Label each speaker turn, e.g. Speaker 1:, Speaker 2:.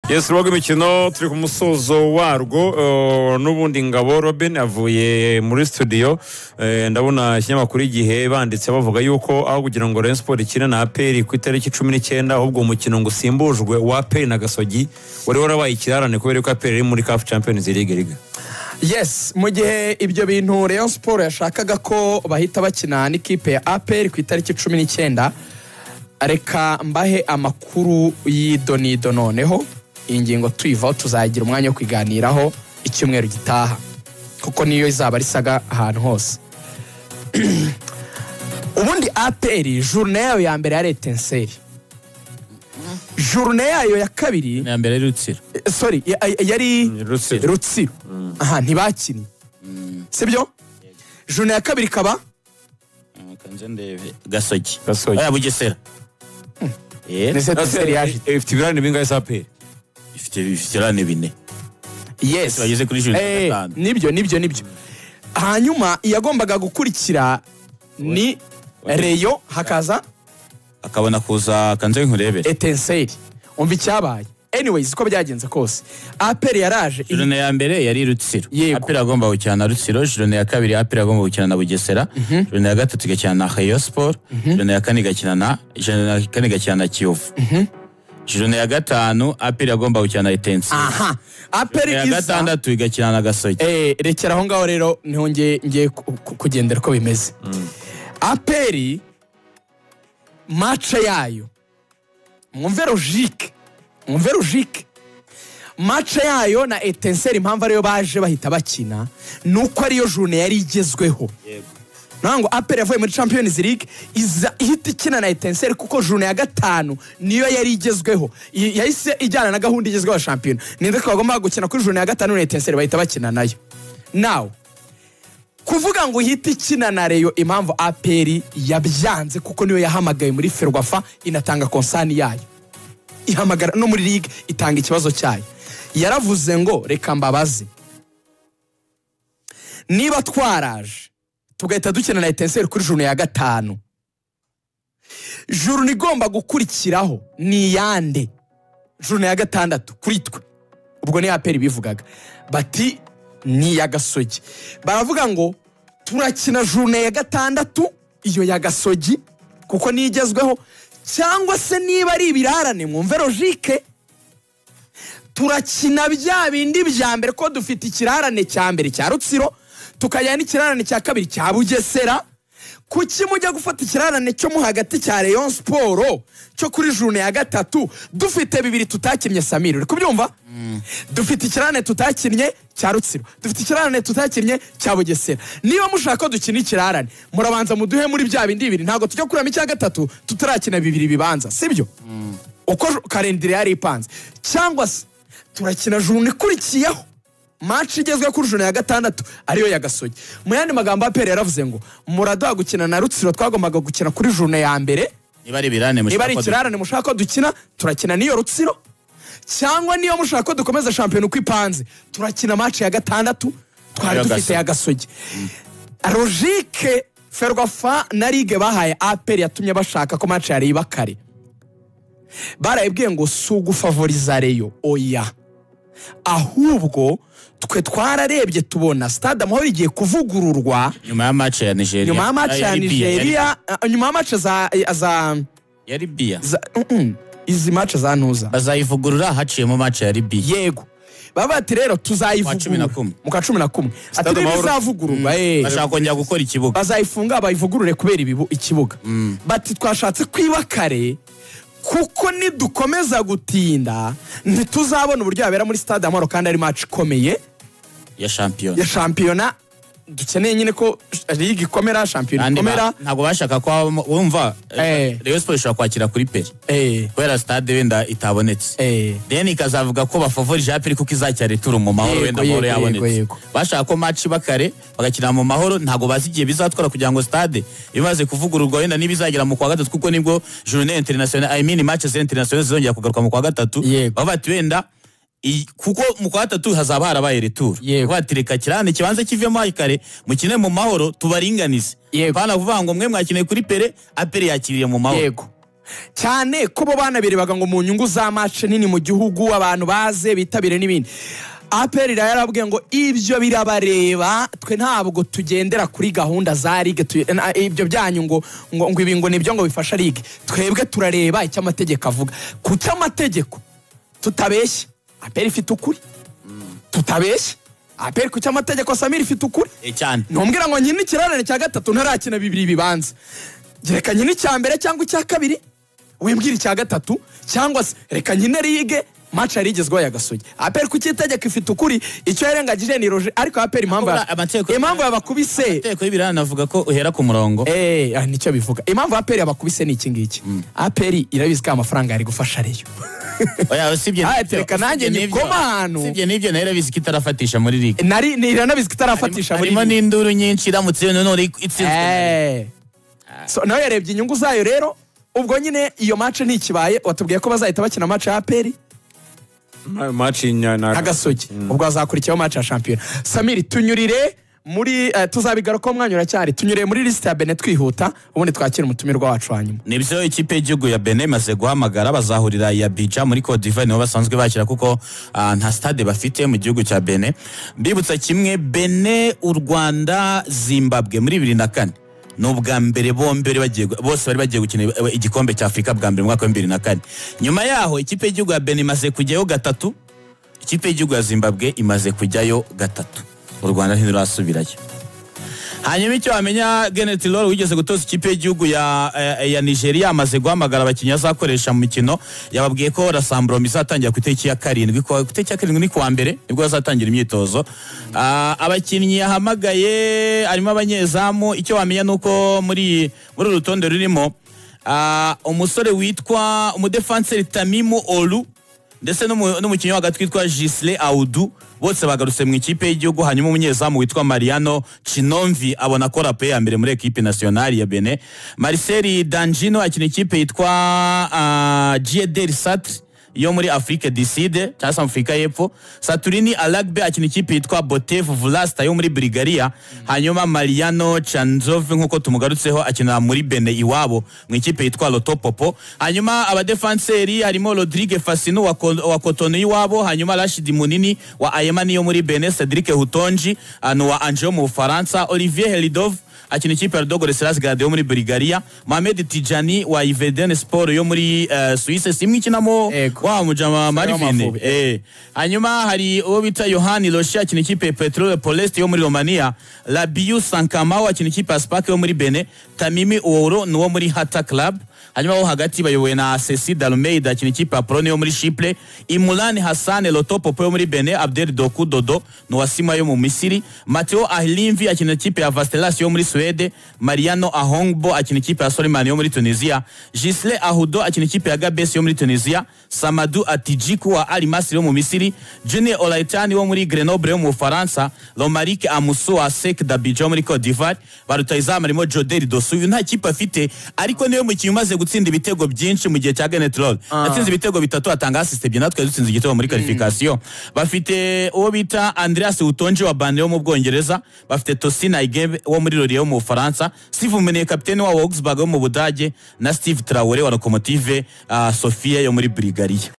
Speaker 1: yesi rwaga imikino turi ku musozo warwo eh, n'ubundi ngabo robin avuye muri studio Eh, ndabona ikinyamakuru igihe banditse bavuga yuko aho kugira ngo rayon sport ikine na aperi ku itariki cumi n'icyenda ahubwo umukino ngo usimbujwe wa aperi na gasogi wari warabaye ikirarane kubera ko aperi iri muri caf champions league liga
Speaker 2: yes mu gihe ibyo bintu Rayon Sport yashakaga ko bahita bakina n'ikipe ya APR ku itariki cumi n'icyenda reka mbahe amakuru y'idonido noneho iyi ngingo tuyivaho tuzagira umwanya wo kuganiraho icyumweru gitaha kuko niyo izaba risaga ahantu hose ubundi APR jurune yayo ya mbere ya retenseri jurune yayo ya kabiri
Speaker 3: ni iya mbere y'urutsiro
Speaker 2: sorry ya- ya- yari
Speaker 1: Rutsiro.
Speaker 2: rutsiro aha ntibakinnye sibyo jone ya kabiri ikaba
Speaker 3: kanze ndebe gasogi
Speaker 1: Gasogi.
Speaker 3: Oya, bugesera Eh,
Speaker 2: ni seteseri yaje
Speaker 1: Eh, ifite ibirarane bingahe za aperi
Speaker 3: ifite ifite irane bine
Speaker 2: yes
Speaker 3: bageze kuri june
Speaker 2: Eh,
Speaker 3: ya gatanu.
Speaker 2: nibyo nibyo nibyo hanyuma iyagombaga gukurikira ni reyo hakaza
Speaker 3: akabona kuza kanze nkurebere
Speaker 2: etenseri umva icyabaye anyways uko byagenze kose aperi yaraje
Speaker 3: jurone ya mbere yari rutsiro
Speaker 2: Yego.
Speaker 3: aperi agomba gukina na rutsiro jurone ya kabiri aperi agomba gukina na bugesera jurone ya gatatu igakina na hayo siporo jurone ya kane igakina na jurone ya kane igakina na kiyovu jurone ya gatanu aperi agomba gukina na etenseri
Speaker 2: aha
Speaker 3: Jurone ya
Speaker 2: aperi iza
Speaker 3: gatandatu igakina na gasogi
Speaker 2: Eh, rekera aho ngaho rero niho ngiye ngiye ku- ku- kugendera uko bimeze aperi mace yayo mwumve logike mwumve logike mace yayo na etenseri impamvu ariyo baje bahita bakina ni uko ariyo june yari igezweho naho ngo aperi yavuye muri champions league iza ihita ikina na etenseri kuko june ya gatanu niyo yari igezweho I- yahise ijyana na gahunda igezweho ya shampiyona ninde ko bagomba gukina kuri june ya gatanu na etenseri bahita bakina nayo nawe kuvuga ngo ihite ikina na reyo impamvu aperi yabyanze kuko niyo yahamagaye muri ferwafa inatanga konsani yayo ihamagara no muri ligue itanga ikibazo cyayo yaravuze ngo reka mbabaze niba twaraje tugahita dukina na etenseri kuri juru ya gatanu juru igomba gukurikiraho ni iyande juru ya gatandatu kuri twe ubwo ni aperi bivugaga bati ni iya gasogi baravuga ngo turakina juru ya gatandatu iyo ya gasogi kuko niyo igezweho cyangwa se niba ari ibirarane mwumve logike turakina bya bindi bya mbere ko dufite ikirarane cya mbere cya rutsiro tukajyana n'ikirarane cya kabiri cya bugesera kuki mujya gufata ikirarane cyo mu hagati cya Rayon siporo cyo kuri june ya gatatu dufite bibiri tutakinnye samiri uri kubyumva dufite ikirarane tutakinnye cya rutsiro dufite ikirarane tutakinnye cya bugesera niba mushaka ko dukina ikirarane murabanza muduhe muri bya bindi bibiri ntabwo tujya kuramo icya gatatu tutarakina bibiri bibanza sibyo uko karindire yari ipanze cyangwa se turakina juni ikurikiyeho maci igezweho kuri juni ya gatandatu ariyo ya gasogi mu yandi magambo aperi yaravuze ngo muraduha gukina na rutsiro twagombaga gukina kuri juni ya mbere
Speaker 3: niba ari ibirane
Speaker 2: niba ari
Speaker 3: mushaka ko
Speaker 2: ikirarane mushaka ko dukina turakina n'iyo rutsiro cyangwa niyo mushaka ko dukomeza shampiyona uko ipanze turakina maci ya gatandatu twari
Speaker 3: Ariyo
Speaker 2: dufite
Speaker 3: Gasogi.
Speaker 2: ya gasogi logike ferwafa na ligue bahaye aperi yatumye bashaka ko maci yareba kare barayibwiye ngo si ugufavoriza reyo oya ahubwo twe twararebye tubona stade amahoro igiye kuvugururwa
Speaker 3: nyuma ya match ya nigeria
Speaker 2: nyuma ya match ya
Speaker 3: Yari Bia, yari-
Speaker 2: nigeria eh, nyuma ya match za za
Speaker 3: yari bia
Speaker 2: za- mhm, izi match za ntuza
Speaker 3: bazayivugurura haciyemo match ya libiya
Speaker 2: yego baba bati rero
Speaker 3: cumi na
Speaker 2: tuzayivugurura
Speaker 3: kumwe.
Speaker 2: mu kwa cumi na kumwe ati
Speaker 1: Stade Amahoro-
Speaker 2: ntibizavugururwa eh.
Speaker 3: bashaka kongera gukora ikibuga
Speaker 2: bazayifunga bayivugurure kubera ibibu- ikibuga bati twashatse kwiba kare kuko nidukomeza gutinda ntituzabona uburyo yabera muri stade amahoro kandi ari match ikomeye
Speaker 3: ya shampiyona
Speaker 2: ya shampiyona dukeneye nyine ko ligue ikomera shampiyona
Speaker 3: kandi ba-
Speaker 2: ikomera
Speaker 3: ntabwo bashaka ko habamo- wumva
Speaker 2: Eh.
Speaker 3: rayon siporo ishobora kwakira kuri peri
Speaker 2: eh
Speaker 3: kubera sitade wenda itabonetse
Speaker 2: eh
Speaker 3: then ikazavuga ko bafavorije aperi kuko izakira returu mu mahoro
Speaker 2: Yego,
Speaker 3: wenda amahoro
Speaker 2: yego,
Speaker 3: yabonetse
Speaker 2: yego, yego.
Speaker 3: bashaka ko match bakare bagakina mu mahoro ntabwo bazi igihe bizatwara kugira ngo stade imaze kuvugururwa wenda niba izagera mu kwa gatatu kuko nibwo journée internationale i mean matches internationales zizongera kugaruka mu kwa gatatu
Speaker 2: Yego.
Speaker 3: baba bati wenda i- kuko mu kwa gatatu hazaba harabaye returu
Speaker 2: Yego.
Speaker 3: batireka kirane kibanze kivemo hakiri kare mukine mu mahoro tubaringanize
Speaker 2: Yego.
Speaker 3: pana kuvuga ngo mwe mwakineye kuri pere apere yakiriye mu mahoro
Speaker 2: yego cyane ko bo banabirebaga ngo mu nyungu za mace nini mu gihugu abantu baze bitabire n'ibindi aperi yarababwiye ngo ibyo birabareba twe ntabwo tugendera kuri gahunda za ligue tu- na- ibyo byanyu ngo ngo ngo ibi ngo nibyo ngo bifasha ligue twebwe turareba icyo amategeko avuga ku cy'amategeko tutabeshya aperi ifite ukuri tutabeshya aperi ku cy'amategeko samiri ifite ukuri
Speaker 3: Eh, cyane
Speaker 2: ntumbwira ngo nkine ikirarane cya gatatu ntarakina bibiri bibanza reka nkine icya mbere cyangwa icya kabiri wimbwira icya gatatu cyangwa se reka nkine rige mace yari igezweho ya gasogi aperi ku cy'itegeko ifite ukuri icyo yarengagije ni roje ariko aperi impamvu
Speaker 3: Kubura amategeko-
Speaker 2: impamvu yabakubise
Speaker 3: amategeko y'ibirana avuga ko uhera ku murongo
Speaker 2: Eh, ah, nicyo bivuga impamvu aperi yabakubise ni iki ngiki aperi irabizi ko amafaranga yari gufasha ariyo
Speaker 3: oya usibye
Speaker 2: Ah,
Speaker 3: n'ibyo-
Speaker 2: reka nanjye
Speaker 3: usibye n'ibyo-
Speaker 2: nyikoma ahantu.
Speaker 3: usibye n'ibyo nayo irabizi ko itarafatisha muri ligue
Speaker 2: nari ni- iranabizi ko itarafatisha muri
Speaker 3: harimo
Speaker 2: ligue.
Speaker 3: n'induru nyinshi iramutse iyo none itsinzwe na
Speaker 2: Eh. So, nawe yarebye inyungu zayo rero ubwo nyine iyo mace ntikibaye watubwiye ko bazahita bakina mace ya aperi
Speaker 1: Ma- match inya- na-
Speaker 2: agasogi ubwo hazakurikiyeho mace ya shampiyona samiri tunyurire muri eh, tuzabigarukaho umwanya uracyari tunyurire muri lisite ya bene twihuta ubundi twakira umutumirwa wacu hanyuma
Speaker 3: nibyo ikipe y'igihugu ya benin imaze guhamagara bazahurira iya bija muri Cote d'Ivoire niho basanzwe bakira kuko ah, nta stade bafite mu gihugu cya benin mbibutsa kimwe benin u rwanda zimbabwe muri bibiri na kane ni ubwa mbere bombi bari bagiye gu- bose bari bagiye gukina eh, igikombe cya afurika bwa mbere mu mwaka wa bibiri na kane nyuma yaho ikipe y'igihugu ya benin imaze kujyayo gatatu ikipe y'igihugu ya zimbabwe imaze kujyayo gatatu u rwanda ntirurasubirayo hanyuma icyo wamenya Genet Lol wigeze gutoza ikipe y'igihugu ya, eh, ya nigeria amaze guhamagara abakinnyi azakoresha mu mikino yababwiye ko rasamburomo izatangira ku itariki ya karindwi ku ku itariki ya karindwi ni ku wa mbere nibwo bazatangira imyitozo Ah, abakinnyi yahamagaye harimo abanyezamu icyo wamenya ni uko muri muri uru rutonde rurimo ah, umusore witwa umudefanseri tamimu olu ndetse n'umu- n'umukinnyi wa hagati witwa Gisle Audu bose bagarutse mu ikipe y'igihugu hanyuma umunyezamu witwa Mariano Chinomvi abona ko rape ya mbere muri ekipe nationale ya Benin Marcel Danjino akina ikipe yitwa uh, Giedel Satre yo muri Afrique du Sud cyangwa se Afurika y'Epfo Saturini Alagbe akina ikipe yitwa Botev Vlasta yo muri Bulgaria hanyuma Mariano Chanzov nk'uko tumugarutseho akina muri Benin iwabo mu ikipe yitwa Loto Popo hanyuma abadefanseri harimo Rodrigue Fasinu wa, Ko- wa Cotonou iwabo hanyuma Rashid Munini wa Ayemani yo muri Benin Cedric Hutonji anu wa Angers mu Bufaransa Olivier Helidov akina ikipe ya Dogore Selas Gade yo muri Bulgaria Mohamed Tijani wa Iveden Sport yo muri uh, Suisse simwe ikinamo
Speaker 2: Ego.
Speaker 3: wa mujama Marvin
Speaker 2: w'Amavubi.
Speaker 3: eh hanyuma hari uwo bita Yohani Roshi akina ikipe ya Petrol Polest yo muri Romania Labiu Sankama akina ikipe ya Spark yo muri Benin Tamimi Ouro ni uwo muri Hata Club hanyuma wo hagati bayobowe na Ceci Dalmeida akina ikipe ya Prone yo muri Chipre Imulan Hassan Loto Popo yo muri Benin Abdel Doku Dodo ni wa Sima yo mu Misiri Matteo Ahlimvi akina ikipe ya Vastelas yo muri Suede Mariano Ahongbo akina ikipe ya Soliman yo muri Tunisia Gisle Ahudo akina ikipe ya Gabes yo muri Tunisia Samadu Atijiku wa Al Masry yo mu Misiri Junior Olaitani wo muri Grenoble yo mu Bufaransa Romaric Amusu wa Sec d'Abidjan muri Cote d'Ivoire ba rutahizamu harimo Jodel Dosu uyu nta kipe afite ariko niwe mukinnyi umaze gutsinda ibitego byinshi mu gihe cya Genet Roll yatsinze ibitego bitatu atanga assist ebyiri natwe dutsinze igitego muri qualification bafite uwo bita Andreas Utonji wa Bane yo mu Bwongereza bafite Tosin Aigebe wo muri Lorient yo mu Bufaransa Steve Umeneye kapiteni wa Augsburg yo mu Budage na Steve Traore wa Lokomotive Sofia yo muri Bulgaria